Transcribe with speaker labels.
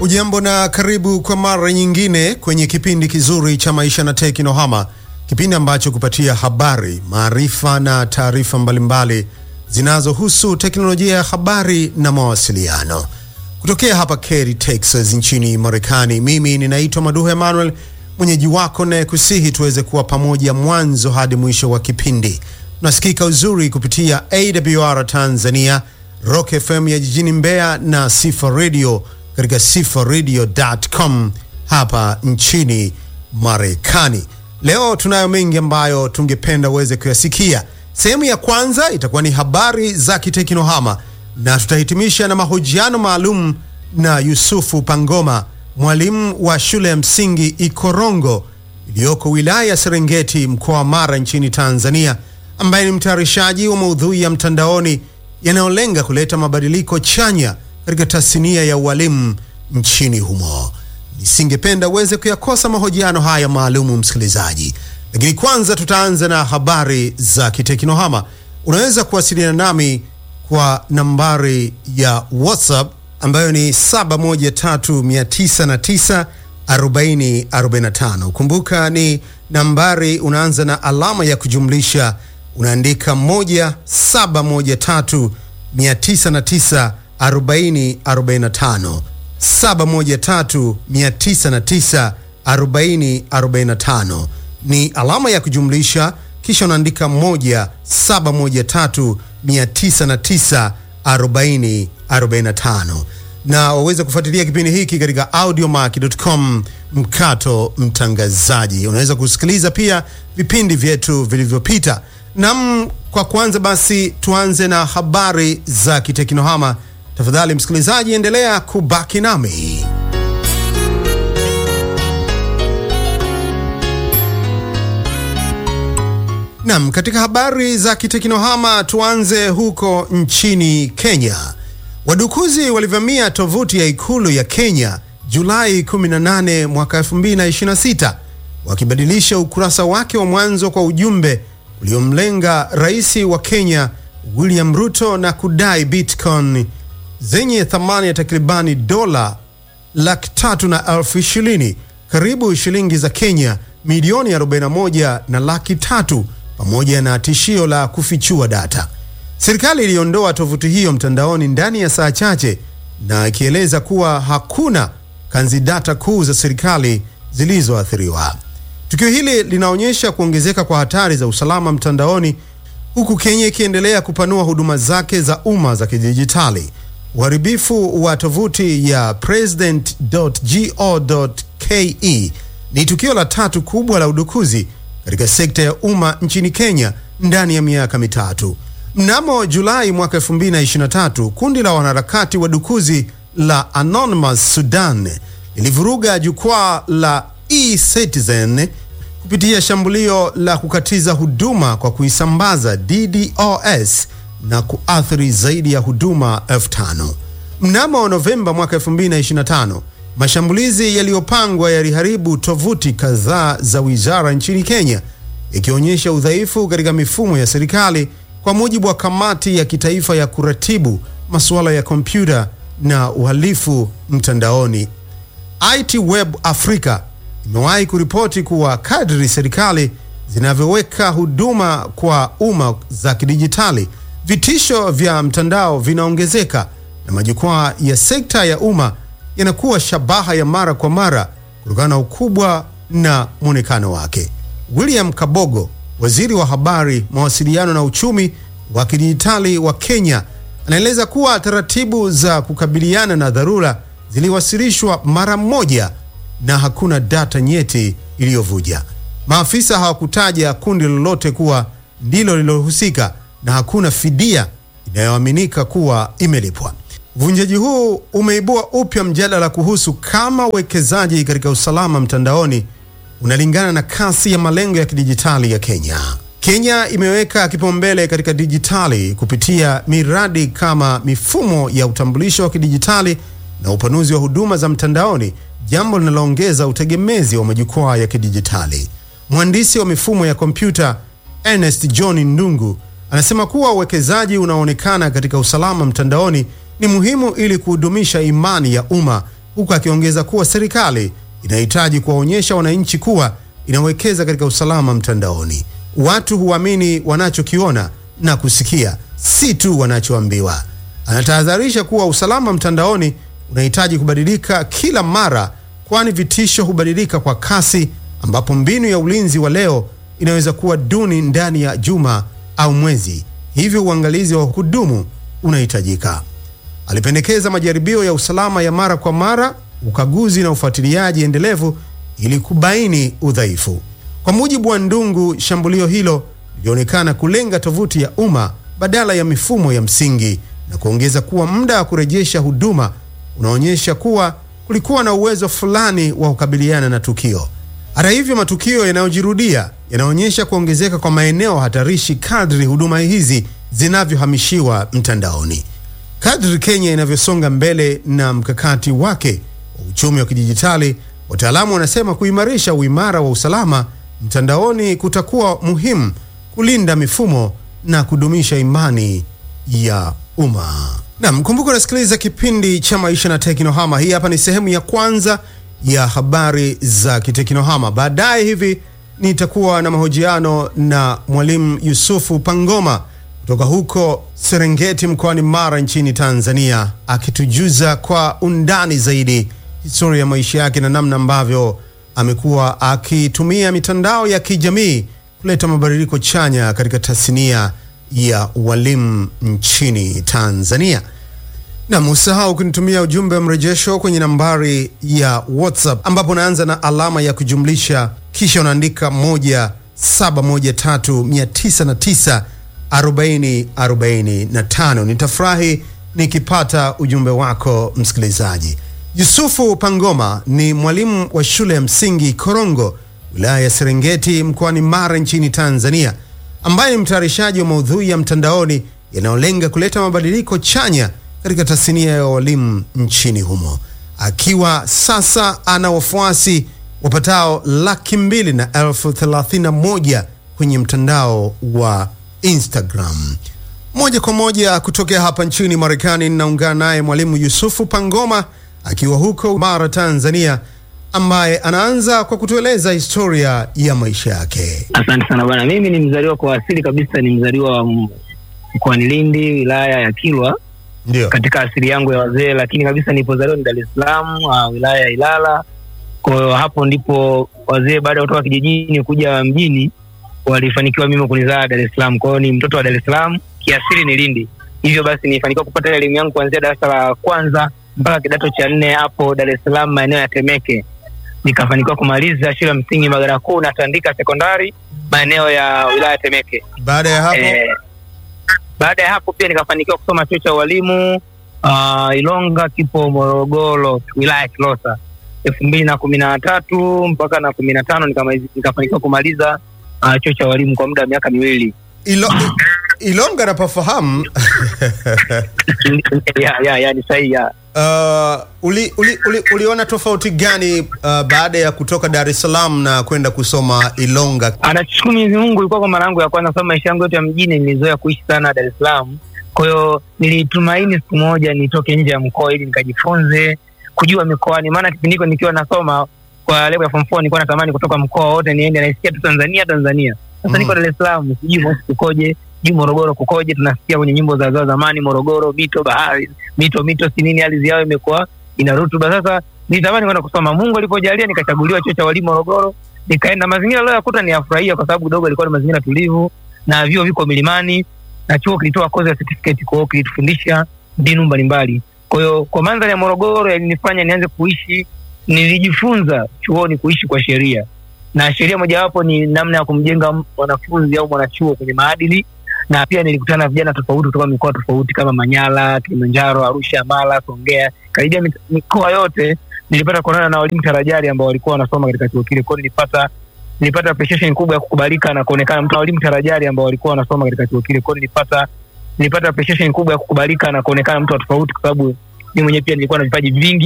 Speaker 1: Ujambo na karibu kwa mara nyingine kwenye kipindi kizuri cha Maisha na Teknohama, kipindi ambacho kupatia habari, maarifa na taarifa mbalimbali zinazohusu teknolojia ya habari na mawasiliano kutokea hapa Katy, Texas nchini Marekani. Mimi ninaitwa Maduhu Emmanuel, mwenyeji wako naye kusihi tuweze kuwa pamoja mwanzo hadi mwisho wa kipindi. Tunasikika uzuri kupitia AWR Tanzania, Rock FM ya jijini Mbeya na Sifa Radio katika sifaradio.com hapa nchini Marekani. Leo tunayo mengi ambayo tungependa uweze kuyasikia. Sehemu ya kwanza itakuwa ni habari za kiteknohama na tutahitimisha na mahojiano maalum na Yusufu Pangoma, mwalimu wa shule ya msingi Ikorongo iliyoko wilaya ya Serengeti, mkoa wa Mara nchini Tanzania, ambaye ni mtayarishaji wa maudhui ya mtandaoni yanayolenga kuleta mabadiliko chanya katika tasnia ya ualimu nchini humo. Nisingependa uweze kuyakosa mahojiano haya maalumu, msikilizaji, lakini kwanza tutaanza na habari za kiteknohama. Unaweza kuwasiliana nami kwa nambari ya WhatsApp ambayo ni 7139094045. Kumbuka ni nambari unaanza na alama ya kujumlisha, unaandika 1713 909 4045 7139094045 ni alama ya kujumlisha, kisha unaandika 1713 na waweza kufuatilia kipindi hiki katika audiomack.com mkato mtangazaji. Unaweza kusikiliza pia vipindi vyetu vilivyopita. Nam, kwa kwanza basi tuanze na habari za kiteknohama. Tafadhali msikilizaji, endelea kubaki nami. Nam, katika habari za kiteknohama tuanze huko nchini Kenya. Wadukuzi walivamia tovuti ya ikulu ya Kenya Julai 18 mwaka 2026 wakibadilisha ukurasa wake wa mwanzo kwa ujumbe uliomlenga rais wa Kenya William Ruto na kudai Bitcoin zenye thamani ya takribani dola laki tatu na elfu ishirini karibu shilingi za Kenya milioni 41 na laki tatu pamoja na tishio la kufichua data. Serikali iliondoa tovuti hiyo mtandaoni ndani ya saa chache na ikieleza kuwa hakuna kanzi data kuu za serikali zilizoathiriwa. Tukio hili linaonyesha kuongezeka kwa hatari za usalama mtandaoni huku Kenya ikiendelea kupanua huduma zake za umma za kidijitali. Uharibifu wa tovuti ya president.go.ke ni tukio la tatu kubwa la udukuzi katika sekta ya umma nchini Kenya ndani ya miaka mitatu. Mnamo Julai mwaka 2023, kundi la wanaharakati wadukuzi la Anonymous Sudan lilivuruga jukwaa la eCitizen kupitia shambulio la kukatiza huduma kwa kuisambaza DDoS na kuathiri zaidi ya huduma elfu tano. Mnamo Novemba mwaka 2025, mashambulizi yaliyopangwa yaliharibu tovuti kadhaa za wizara nchini Kenya, ikionyesha udhaifu katika mifumo ya serikali, kwa mujibu wa kamati ya kitaifa ya kuratibu masuala ya kompyuta na uhalifu mtandaoni. IT Web Africa imewahi kuripoti kuwa kadri serikali zinavyoweka huduma kwa umma za kidijitali, vitisho vya mtandao vinaongezeka na majukwaa ya sekta ya umma yanakuwa shabaha ya mara kwa mara kutokana na ukubwa na mwonekano wake. William Kabogo, waziri wa habari, mawasiliano na uchumi wa kidijitali wa Kenya, anaeleza kuwa taratibu za kukabiliana na dharura ziliwasilishwa mara moja na hakuna data nyeti iliyovuja. Maafisa hawakutaja kundi lolote kuwa ndilo lililohusika na hakuna fidia inayoaminika kuwa imelipwa. Uvunjaji huu umeibua upya mjadala kuhusu kama uwekezaji katika usalama mtandaoni unalingana na kasi ya malengo ya kidijitali ya Kenya. Kenya imeweka kipaumbele katika dijitali kupitia miradi kama mifumo ya utambulisho wa kidijitali na upanuzi wa huduma za mtandaoni, jambo linaloongeza utegemezi wa majukwaa ya kidijitali. Mhandisi wa mifumo ya kompyuta Ernest John Ndungu anasema kuwa uwekezaji unaoonekana katika usalama mtandaoni ni muhimu ili kuhudumisha imani ya umma huku akiongeza kuwa serikali inahitaji kuwaonyesha wananchi kuwa inawekeza katika usalama mtandaoni. Watu huamini wanachokiona na kusikia, si tu wanachoambiwa. Anatahadharisha kuwa usalama mtandaoni unahitaji kubadilika kila mara, kwani vitisho hubadilika kwa kasi, ambapo mbinu ya ulinzi wa leo inaweza kuwa duni ndani ya juma au mwezi. Hivyo uangalizi wa kudumu unahitajika. Alipendekeza majaribio ya usalama ya mara kwa mara, ukaguzi na ufuatiliaji endelevu ili kubaini udhaifu. Kwa mujibu wa Ndungu, shambulio hilo lilionekana kulenga tovuti ya umma badala ya mifumo ya msingi na kuongeza kuwa muda wa kurejesha huduma unaonyesha kuwa kulikuwa na uwezo fulani wa kukabiliana na tukio. Hata hivyo, matukio yanayojirudia yanaonyesha kuongezeka kwa maeneo hatarishi kadri huduma hizi zinavyohamishiwa mtandaoni. Kadri Kenya inavyosonga mbele na mkakati wake wa uchumi wa kidijitali, wataalamu wanasema kuimarisha uimara wa usalama mtandaoni kutakuwa muhimu kulinda mifumo na kudumisha imani ya umma. Naam, kumbuka unasikiliza kipindi cha Maisha na Teknohama. Hii hapa ni sehemu ya kwanza ya habari za kiteknohama. Baadaye hivi nitakuwa na mahojiano na Mwalimu Yusufu Pangoma kutoka huko Serengeti mkoani Mara nchini Tanzania, akitujuza kwa undani zaidi historia ya maisha yake na namna ambavyo amekuwa akitumia mitandao ya kijamii kuleta mabadiliko chanya katika tasnia ya walimu nchini Tanzania. Na usahau kunitumia ujumbe wa mrejesho kwenye nambari ya WhatsApp ambapo unaanza na alama ya kujumlisha kisha unaandika 1713 999 Nitafurahi nikipata ujumbe wako msikilizaji. Yusufu Pangoma ni mwalimu wa shule ya msingi Korongo, wilaya ya Serengeti mkoani Mara nchini Tanzania, ambaye ni mtayarishaji wa maudhui ya mtandaoni yanayolenga kuleta mabadiliko chanya katika tasnia ya walimu nchini humo, akiwa sasa ana wafuasi wapatao laki mbili na elfu thelathini na moja kwenye mtandao wa Instagram. Moja kwa moja kutokea hapa nchini Marekani, ninaungana naye mwalimu Yusufu Pangoma akiwa huko Mara, Tanzania, ambaye anaanza kwa kutueleza historia ya maisha yake.
Speaker 2: Asante sana bwana. Mimi ni mzaliwa kwa asili kabisa, ni mzaliwa wa mkoani Lindi, wilaya ya Kilwa
Speaker 1: Ndio.
Speaker 2: katika asili yangu ya wazee, lakini kabisa nilipozaliwa ni Dar es Salaam, uh, wilaya ya Ilala. Kwa hiyo hapo ndipo wazee baada ya kutoka kijijini kuja mjini walifanikiwa mimi kunizaa Dar es Salaam. Kwa hiyo ni mtoto wa Dar es Salaam, kiasili ni Lindi. Hivyo basi nilifanikiwa kupata elimu yangu kuanzia darasa la kwanza mpaka kidato cha nne hapo Dar es Salaam, maeneo ya Temeke. Nikafanikiwa kumaliza shule ya msingi Magara Kuu na Tandika sekondari maeneo ya wilaya ya Temeke.
Speaker 1: Baada ya hapo
Speaker 2: Eh, baada ya hapo pia nikafanikiwa kusoma chuo cha ualimu uh, Ilonga kipo Morogoro, wilaya ya Kilosa elfu mbili na kumi na tatu mpaka na kumi na tano nikamalizi- nikafanikiwa kumaliza uh, chuo cha ualimu kwa muda wa miaka miwili.
Speaker 1: Ilo, Ilonga napafahamu.
Speaker 2: ya, ya, ya, ni sahihi ya.
Speaker 1: Uh, uli, uli, uli, uliona tofauti gani uh, baada ya kutoka Dar es Salaam na kwenda kusoma Ilonga?
Speaker 2: Anashukuru Mwenyezi Mungu, ilikuwa kwa mara yangu ya kwanza, sababu maisha yangu yote ya mjini nilizoea kuishi sana Dar es Salaam. Kwa hiyo nilitumaini siku moja nitoke nje ya mkoa ili nikajifunze kujua mikoani, maana kipindi hiko nikiwa nasoma kwa level ya form 4 nilikuwa natamani kutoka mkoa wote niende, naisikia tu Tanzania Tanzania. Sasa
Speaker 1: Mm.
Speaker 2: niko Dar es Salaam, sijui Moshi kukoje, sijui Morogoro kukoje. Tunasikia kwenye nyimbo za za zamani, Morogoro mito, bahari, mito mito, si nini, ardhi yao imekuwa ina rutuba. Sasa nilitamani kwenda kusoma. Mungu alipojalia nikachaguliwa chuo cha walimu Morogoro nikaenda mazingira leo yakuta ni yafurahia kwa sababu kidogo ilikuwa ni mazingira tulivu na vyuo viko milimani na chuo kilitoa kozi ya certificate kwa hiyo kilitufundisha mbinu mbalimbali kwa hiyo kwa mandhari ya morogoro yalinifanya nianze kuishi nilijifunza chuoni kuishi kwa sheria na sheria mojawapo ni namna ya kumjenga mwanafunzi au mwanachuo kwenye maadili na pia nilikutana na vijana tofauti kutoka mikoa tofauti kama manyara kilimanjaro arusha mara songea karibia mit- mikoa yote nilipata kuonana na walimu tarajari ambao walikuwa wanasoma katika chuo kile kwao nilipata nilipata appreciation kubwa ya kukubalika na kuonekana mtu walimu tarajari ambao walikuwa wanasoma katika chuo kile kwao nilipata nilipata appreciation kubwa ya kukubalika na kuonekana mtu wa tofauti kwa sababu mimi mwenyewe pia nilikuwa na vipaji vingi